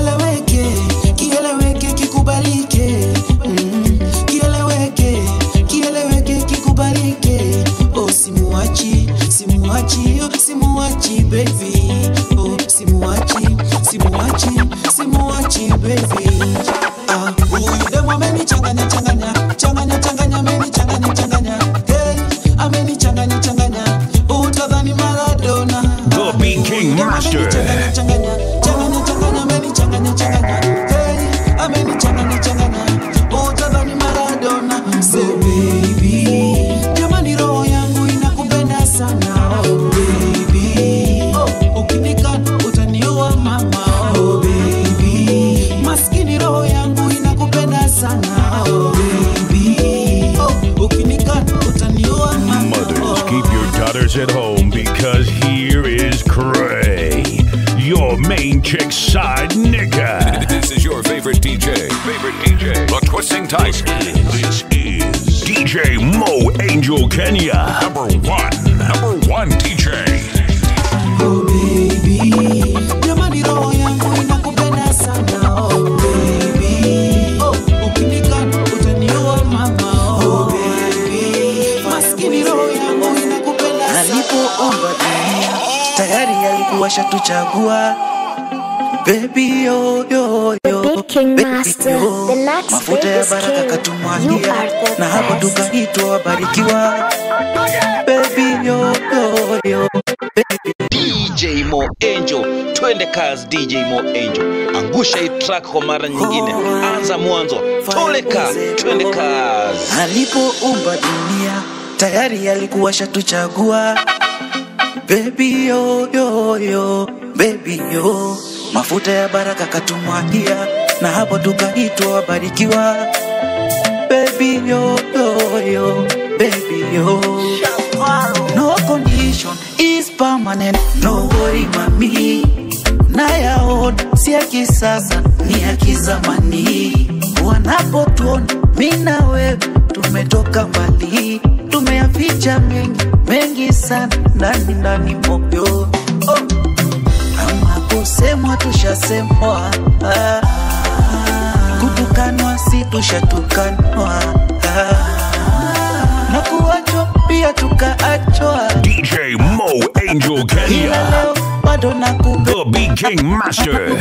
Big Chick Side Nigga. This is your favorite DJ. Favorite DJ. The Twisting Tiger. This is DJ Mo Angel Kenya. Number one. Number one DJ. Oh baby, jamani roho yangu inakupenda sana oh baby, oh ukinikana utaniua mama oh baby, maskini roho yangu inakupenda sana. alipoomba dunia tayari alikuwa shatuchagua Baby yo yo yo Big King baby, Master, yo. the next mafuta ya biggest baraka king. You katumwagia are the na hapo best. tukaitwa wabarikiwa Baby yo yo yo DJ Mo Angel, twende kazi DJ Mo Angel, angusha hii track kwa mara nyingine, anza mwanzo, toleka, twende kazi. alipoumba dunia tayari alikuwa shatuchagua Baby yo yo yo baby yo mafuta ya baraka katumwagia na hapo tukaitwa wabarikiwa Baby yo yo yo baby yo No condition is permanent no worry mami nayaona si ya kisasa ni ya kizamani wanapotuona mi na wewe tumetoka mbali tumeyaficha mengi mengi sana ndani ndani moyo oh. kama kusemwa tushasemwa ah. kutukanwa si tushatukanwa ah. na kuachwa pia tukaachwa DJ Mo Angel ila Kenya. leo bado nakupenda The Big King Master.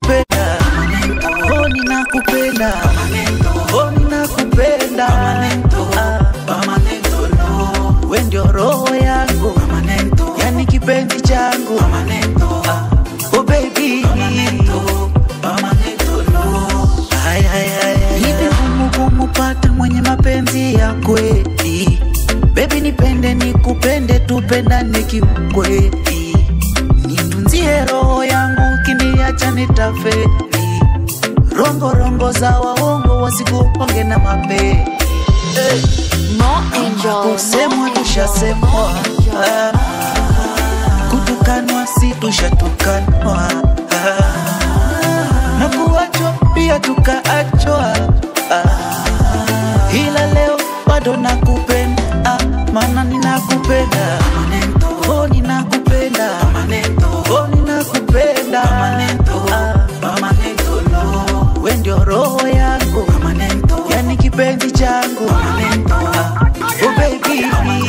Oh, ninakupenda Oh, ninakupenda Ah, we ndio roho yangu yani kipenzi changu Ah, oh baby Ay, ay, ay, ay. hivi ngumu kumupata mwenye mapenzi ya kweli bebi nipende nikupende tupendane kiukweli nitunzie roho yangu kiniacha nitafeli rongo rongo za waongo wasikuonge na mape Mo Angel. kusemwa tushasemwa Ah, kutukanwa si tushatukanwa Ah, na kuachwa pia tukaachwa Ah, ila leo bado nakupenda ah, maana ninakupenda oh, ninakupenda oh, ninakupenda ah, we ndio roho yangu yani kipenzi changu Ah, oh baby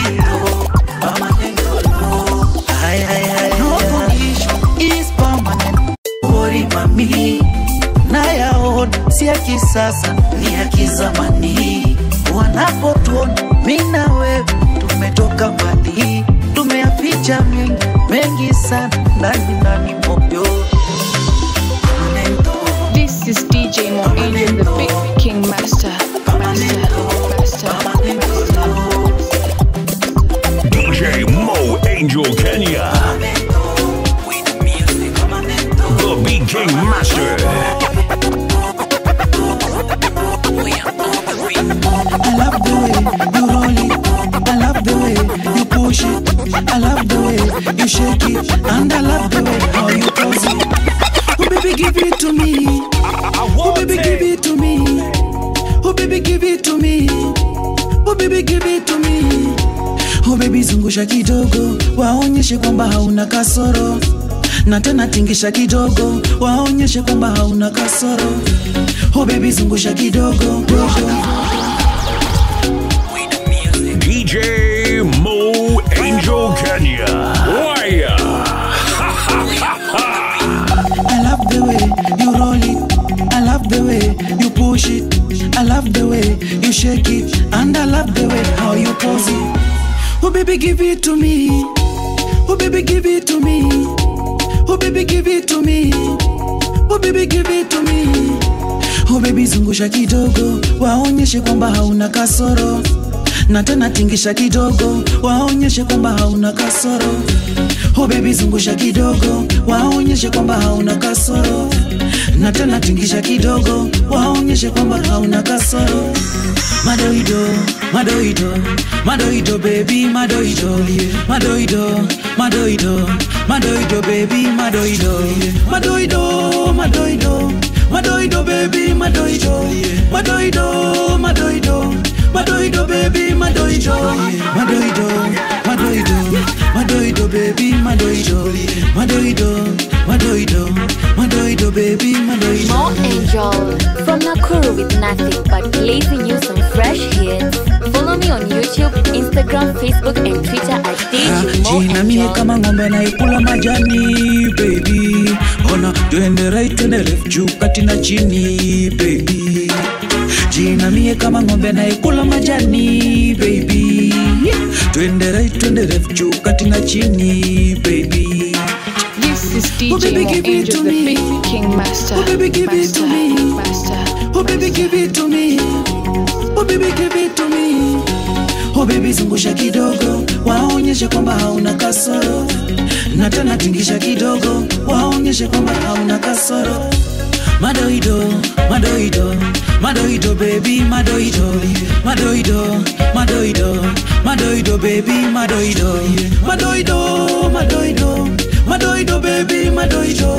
Ay, ay, ay, no condition is permanent. Worry mami, nayaona si ya kisasa, ni ya kizamani. Wanapotuona mi na wewe tumetoka mbali, tumeyaficha mengi mengi sana ndani ndani moyo. This is DJ Mo Angel, the Big King Master. Master, Master, Master. DJ Mo Angel Kenya. The Big King Master. I love the way you roll it. I love the way you push it. I love the way you shake it. And I love the way how you pose it. Oh baby, give it to me. Oh baby, give it to me. Oh baby, give it to me. Oh baby, give it to me. Oh baby, zungusha kidogo, waonyeshe kwamba hauna kasoro. Na tena tingisha kidogo, waonyeshe kwamba hauna kasoro. Oh baby, zungusha kidogo, dogo. DJ Mo Angel Kenya. Wire. I love the way you roll it. I love the way you push it. I love the way you shake it. And I love the way how you pose it. Oh, baby, give it to me. Oh, baby, give it to me. Oh, baby, give it to me. Oh, baby, give it to me. Oh, baby, zungusha kidogo. Waonyeshe kwamba hauna kasoro. Na tena tingisha kidogo. Waonyeshe kwamba hauna kasoro. Oh baby zungusha kidogo, waonyeshe kwamba hauna kasoro. Na tena tingisha kidogo, waonyeshe waonyeshe kwamba hauna kasoro madoido madoido madoido baby madoido madoido madoido madoido baby madoido madoido madoido madoido baby madoido madoido madoido madoido baby madoido madoido madoido madoido baby madoido madoido madoido madoido baby madoido More Angel from Nakuru with nothing but blazing you some fresh hits. Follow me on YouTube, Instagram, Facebook, and Twitter at DJ Mo jina mie Angel. kama ng'ombe naikula majani baby ona twende right twende left juu kati na chini baby jina mie kama ng'ombe naikula majani baby twende right twende left juu kati na chini baby This is DJ Oh, baby, Mo give it Angel, to the me. basic king master. Oh, baby, give it to me. Master. Oh baby give it to me Oh baby give it to me Oh baby zungusha kidogo waonyeshe kwamba hauna kasoro na tena tingisha kidogo waonyeshe kwamba hauna kasoro madoido madoido madoido baby madoido madoido madoido madoido baby madoido madoido madoido madoido baby madoido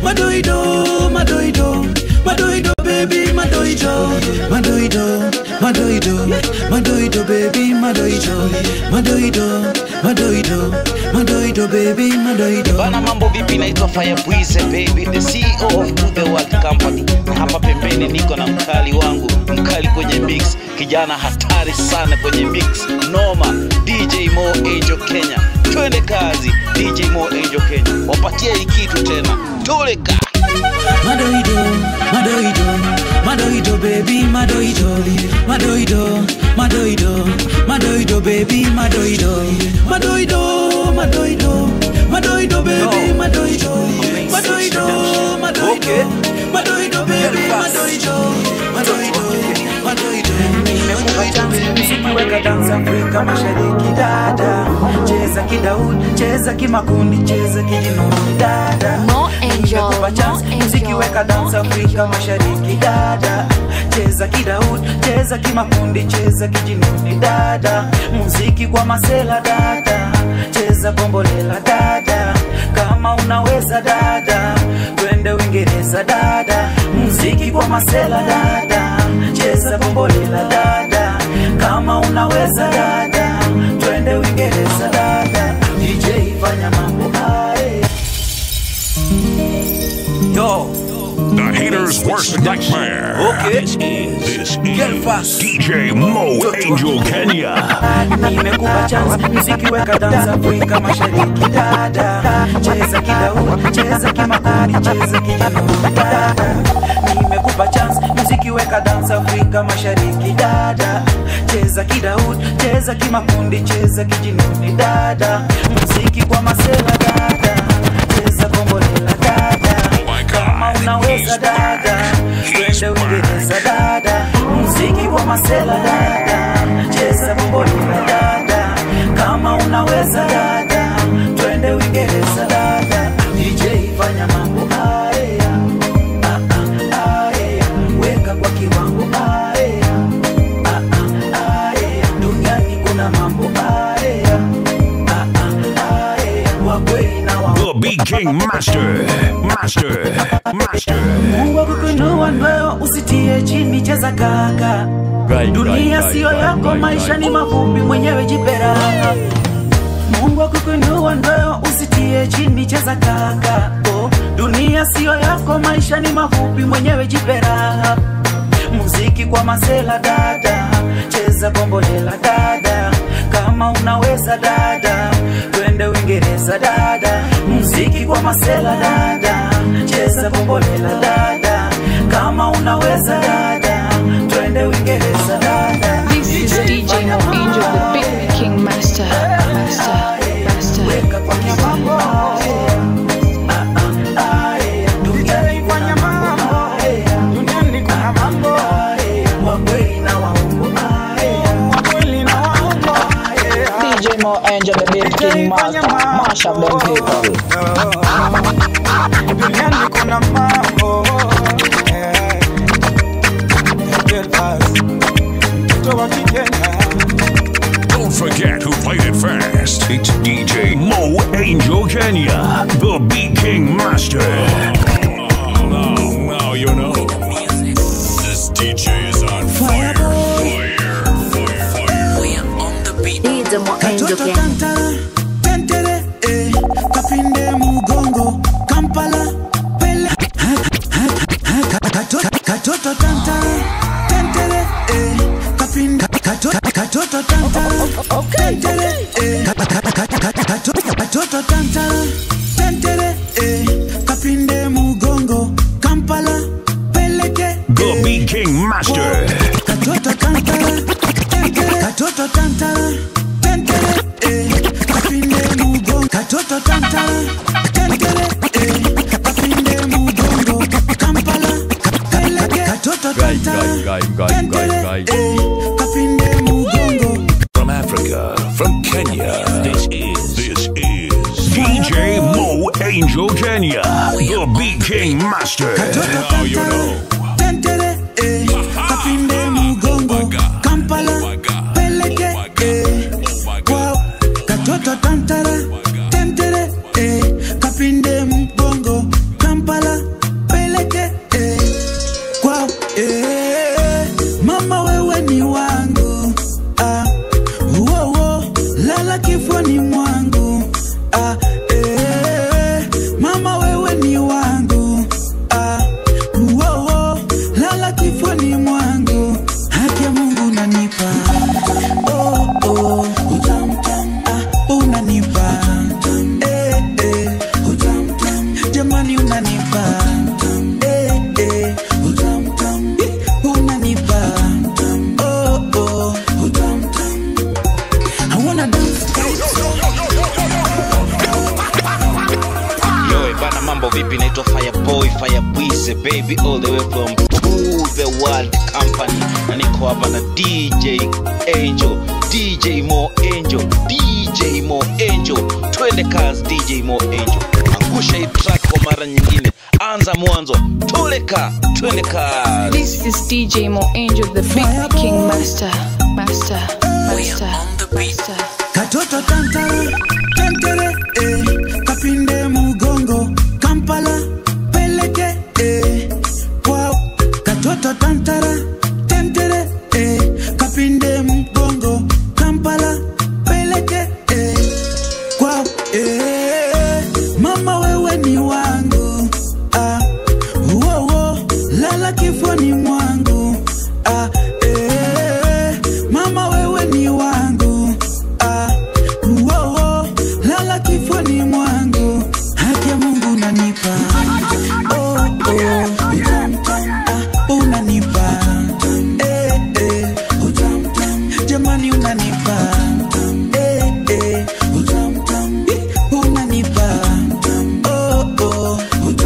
madoido madoido madoido baby madoido madoido madoido madoido baby madoido madoido madoido madoido baby madoido bana mambo vipi naitwa firebwize baby the ceo of to the world company na hapa pembeni niko na mkali wangu mkali kwenye mix kijana hatari sana kwenye mix noma dj mo angel kenya twende kazi dj mo angel kenya wapatie hii kitu tena tuleka madoido madoido madoido baby madoido madoido madoido madoido baby madoido madoido madoido madoido baby madoido madoido madoido madoido baby madoido madoido madoido Weka dansa Afrika Mashariki dada, cheza kidaudi, cheza kimakundi, cheza kijinuni dada. Mo Angel, Nimekupa chance, muziki weka dansa Afrika Mashariki dada, cheza kidaudi, cheza kimakundi, cheza kijinuni dada. Muziki kwa masela dada, cheza bombolela dada, kama unaweza dada, twende Uingereza dada. Muziki kwa masela dada, cheza bombolela dada, kama unaweza dada, twende Uingereza dada. DJ fanya mambo haya. Yo. The hater's worst nightmare. Okay. This is this is DJ Mo Angel Kenya. nimekupa chance mziki weka dansa Afrika Mashariki dada, cheza kidau, cheza kimakundi, cheza kijinuni dada. Nimekupa chance mziki weka dansa Afrika Mashariki dada, cheza kidau, cheza kimakundi, cheza kijinuni dada. Mziki kwa masela dada, cheza bombolela dada, kama unaweza dada, twende Uingereza dada. Mziki kwa masela dada, cheza bombolela dada, kama unaweza dada, twende Uingereza dada. DJ fanya mambo haya, ah, ah, haya, weka kwa kiwango haya, ah, ah, haya, duniani kuna mambo haya, ah, ah, haya, wa kweli na wa The Big King Master. Master. Master. Mungu akukuinua leo, usitie chini, cheza kaka. Dunia siyo yako, maisha ni mafupi, mwenyewe jipe raha. Mungu akukuinua leo, usitie chini, cheza kaka. Oh, dunia siyo yako, maisha ni mafupi, mwenyewe jipe raha. Muziki kwa masela dada, cheza bombolela dada, kama unaweza dada, twende Uingereza dada. Muziki kwa masela dada, cheza bombolela dada, kama unaweza dada, twende Uingereza dada. This is DJ Mo Angel, the big king master. Master. Master. Weka kwa kiwango haya, ah, ah, haya, duniani kuna mambo haya, duniani kuna mambo haya, wa kweli na waongo haya, wa kweli na waongo haya. DJ Mo Angel, the big king master. Mash up them people. duniani kuna mambo eh. Kenya, the Beat King Master. Now, now you know. This DJ is on fire. Fire. Fire. We are on the beat. Katoto tantara, tentere, eh, kapinde mugongo, Kampala, pele, ha, ha, ha, ha, katoto, katoto tantara, tentere, eh, kapinde, katoto, katoto tantara, tentere, eh, ka- ka- ka- ka- ka- katoto, katoto tantara, tentere, eh, kapinde mugongo, Kampala, peleke, The Beat King Master. katoto tantara, tentere, katoto tantara, tentere, eh, kapinde mugongo, katoto tantara, tentere, eh, kapinde mugongo, Kampala, peleke, katoto tantara, tentere, eh, kapinde mugongo. From Africa, from Kenya, this is this is DJ Mo Angel Kenya, the Beat King Master. Now you know. tentere eh, kapinde mugongo kampala peleke eh, wow, katoto tantara tentere eh, kapinde mugongo kampala peleke eh, wow, eh, mama wewe ni wangu ah, uo, uo, lala kifuani mwangu ah, eh, mama wewe ni wangu ah, Uowo, lala kifuani mwangu, haki ya Mungu unanipa oh, oh, utam, tam, ah, unanipa eh, eh, utam, tam, jamani unanipa eh, eh, utam, tam, ih, unanipa oh, oh, utam, tam. I wanna dance Yo, bana mambo vipi? Naitwa Fireboy Firebwize baby all the way from Who the World Company, na niko hapa na DJ Angel, DJ Mo Angel, DJ Mo Angel. Twende kazi DJ Mo Angel, angusha hii track kwa mara nyingine, anza mwanzo, toleka, twende kazi. This is DJ Mo Angel, the Big King Master. Master. Master. Master. katoto tantara tentere eh, kapinde mugongo kampala peleke eh, wow. katoto tantara tentere eh, kapinde mugongo kampala peleke eh, wow. eh, mama wewe ni wangu ah, uo, uo, lala kifuani mwangu ah, eh, mama wewe ni wangu ah, uo, lala kifuani mwangu, haki ya Mungu unanipa oh, oh, ah, unanipa eh, eh, jamani unanipa eh, eh, ih, unanipa oh, oh,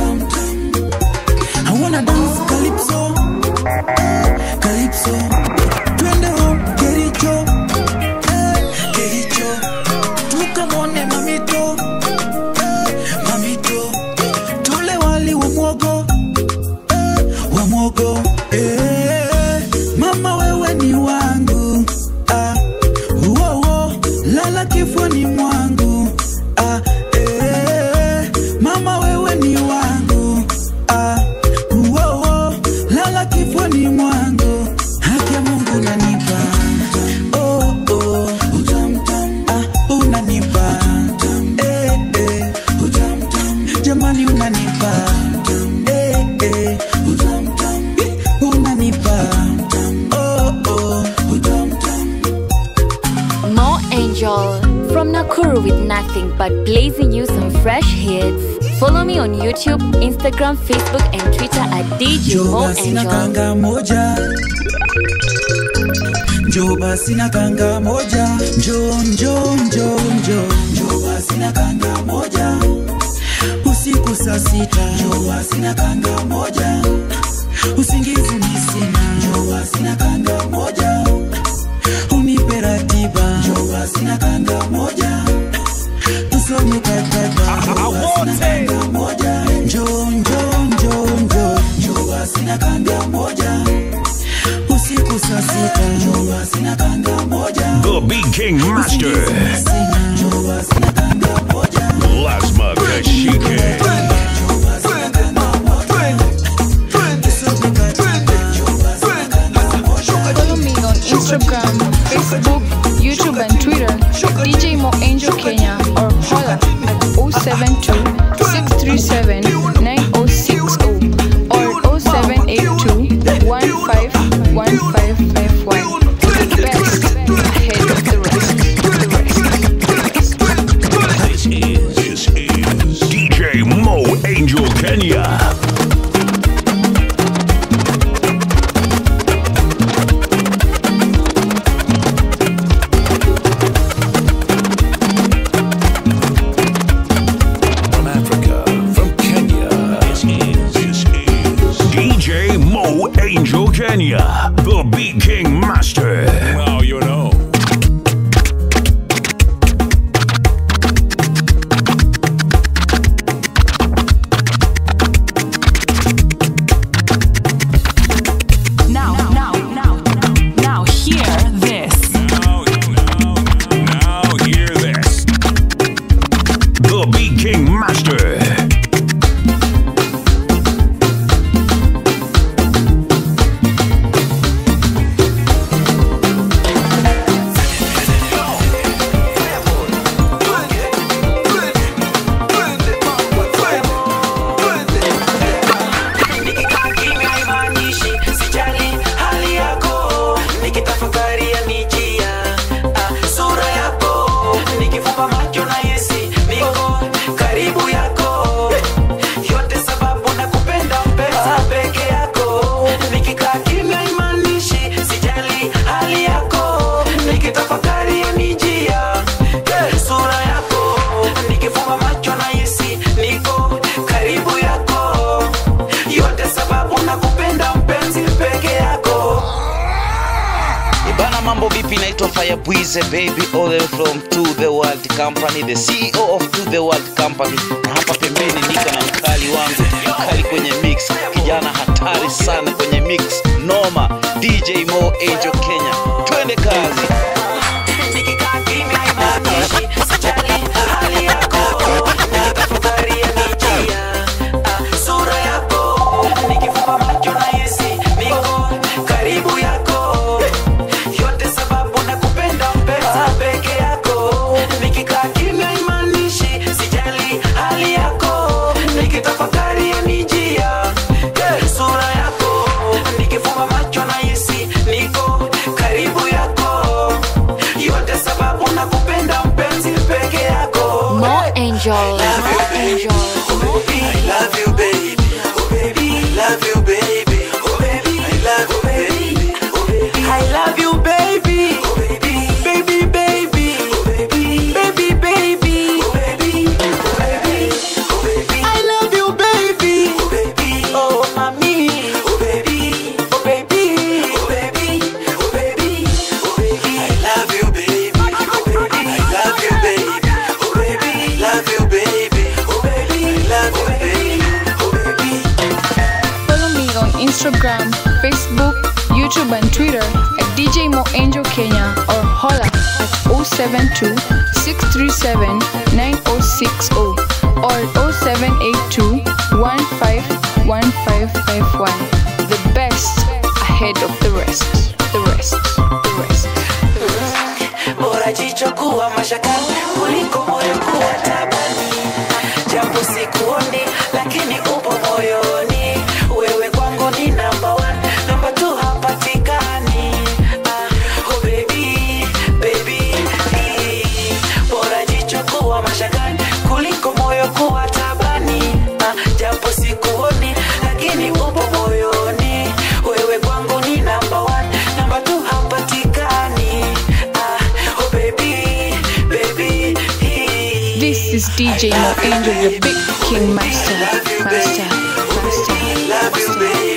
I wanna dance calypso, calypso, twende home Kericho, eh, Kericho, tukamwone mamito, eh, mamito, tule wali wa mwogo, eh, wa mwogo, eh, mama wewe ni wangu, ah, uo, uo, lala kifuani mwangu, ah, eh, mama wewe ni wangu, ah, uo, uo, lala kifuani mwangu, haki ya Mungu unanipa oh, oh, ah, unanipa eh, eh, jamani unanipa eh, eh, ih, unanipa oh, oh, Mo Angel from Nakuru with nothing but blazing you some fresh hits. Follow me on YouTube, Instagram, Facebook, and Twitter at DJ Njoo Mo basi na Angel. kanga moja njoo basi na kanga moja njoo njoo njoo njoo njoo basi na kanga moja usiku saa sita njoo basi na kanga moja usingizi ni sina njoo basi na kanga moja unipe ratiba njoo basi na kanga moja tusome kataba njoo basi na kanga moja njoo njoo njoo njoo njoo basi na kanga moja usiku saa sita njoo basi na kanga moja The Beat King Master. Lazma Kashike. Follow me on Instagram, Facebook, YouTube, and Twitter at DJ Mo Angel Kenya or holla at 072 637 9060 or 0782 151551. The best ahead of the rest. This is, this is DJ Mo Angel Kenya. From Africa, from Kenya. This is, this is DJ Mo Angel Kenya, the Beat King Master. Now you know. Now, now, now, now, hear this. Now hear this. The Beat King Master. haimaanishi sijali hali yako nikitafakari ya nijia ah, sura yako nikifumba macho na yesi niko karibu yako yote sababu na kupenda mpesa peke yako nikikaa kimya imaanishi sijali hali yako nikitafakari ya nijia eh, sura yako nikifumba macho na yesi niko karibu yako yote sababu na kupenda mpenzi peke yako Ibana mambo vipi naitwa Firebwize baby all the way from To The World Company the CEO of To The World Company na hapa pembeni niko na mkali wangu mkali kwenye mix kijana hatari sana kwenye mix noma DJ Mo Angel Kenya twende kazi sura yako nikifumba macho na yesi niko karibu yako yote sababu na kupenda mpesa peke yako nikikaa kimya imanishi sijali hali yako nikitafakari ya nijia Eh, sura yako nikifumba macho na yesi niko karibu yako yote sababu na kupenda mpenzi peke yako Mo Angel, Mo Angel. I love you, baby. Oh, baby, love you, baby. Oh, baby, I love you, baby. Oh, baby, I love you, baby. Oh, baby, baby, baby. Oh, baby, baby, baby. Oh, baby, oh, baby, oh, baby. I love you, baby. Oh, baby, oh, mommy. Oh, baby, oh, baby, oh, baby, oh, baby, oh, baby. I love you, baby. Oh, baby, I love you, baby. Oh, baby, love you, baby. Oh, baby, I love you, baby. Oh, baby. Follow me on Instagram, Facebook, YouTube, and Twitter at DJ Mo Angel Kenya or holla at 072 637 9060 or 0782 151551. The best ahead of the rest. The rest. The rest. bora jicho kuwa mashakani kuliko moyo kuwa tabani japo sikuoni lakini upo moyoni wewe kwangu ni namba one namba two hapatikani ah, oh baby, baby, bora jicho kuwa mashakani kuliko moyo kuwa tabani ah, japo sikuoni lakini upo moyoni wewe kwangu ni namba one namba two hapatikani ah, oh baby, baby, This is DJ Mo Angel, the big king master. Master. Master. love you, baby.